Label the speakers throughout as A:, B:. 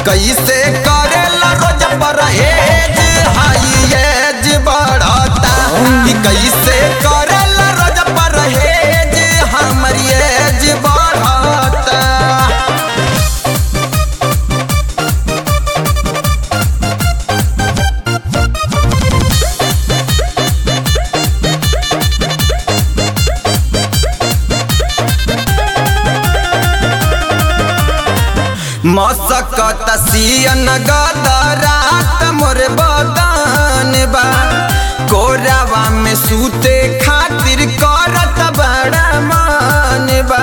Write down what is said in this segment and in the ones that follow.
A: कैसे करेला रोज परहेज हाई एज बढ़ता कि कैसे करेला रोज परहेज हमर एज बढ़ता मसकत सियन गदरात मोर बदन बा कोरावा में सूते खातिर करत बड़ा मन बा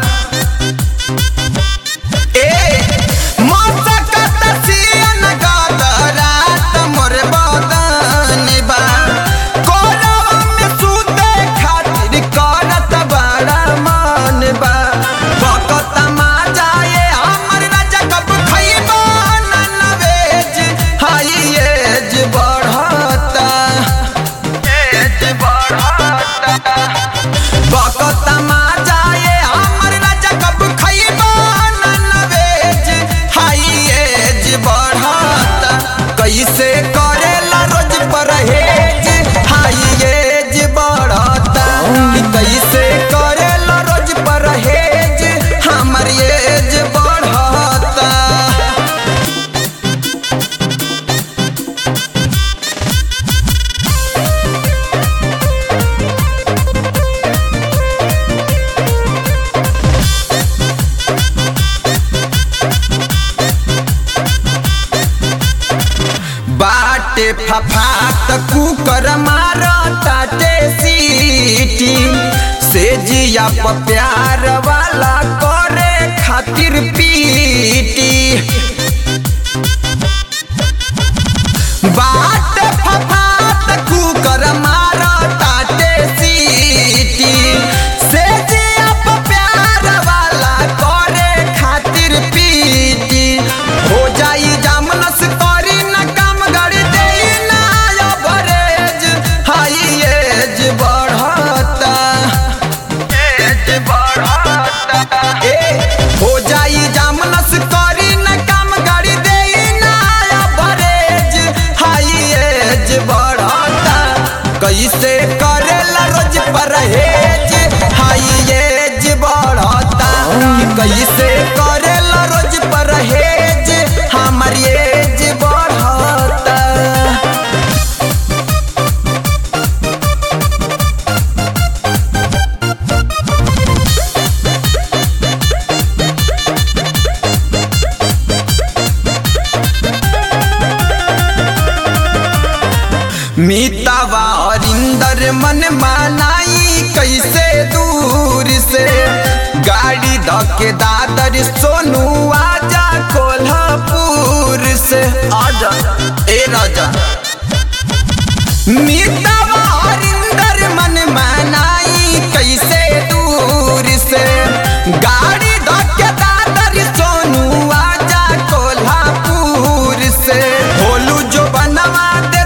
A: ए मसकत सियन गदरात मोर बदन बा कोरावा में सूते खातिर करत बड़ा मन बा बकत माजाए हमर राजा कब खइबो ननवेज हाई एज बढ़ता एज बढ़ता बकत माजाए हमर राजा कब खइबो ननवेज हाई एज बढ़ता कैसे करेला रोज परहेज हाई एज बढ़ता कि कैसे करेला रोज परहेज हमर एज बढ़ता बाटे फफात कुकर मार ताटे सीटी से जिया प प्यार वाला करे खातिर पीटी बाट फफात कुकर मार ताटे सीटी से जिया प प्यार वाला करे खातिर पीटी हो जाई जामनस करी न काम गड़ी देई ना अवरेज हाई एज बढ़ता एज बढ़ता ए हो जाई जामनस करी न काम गड़ी देई ना अवरेज हाई एज बढ़ता कैसे करेला रोज परहेज हाई एज बढ़ता कि कैसे करेला रोज परहेज हमर एज बढ़ता मीतावा अरिंदर मन मानाई कैसे दूर से गाड़ी धके दादर सोनू आजा कोल्हापुर से आजा ए राजा मीतावा अरिंदर मन मानाई कैसे दूर से गाड़ी धके दादर सोनू आजा कोल्हापुर से भोलू जो बनवा दे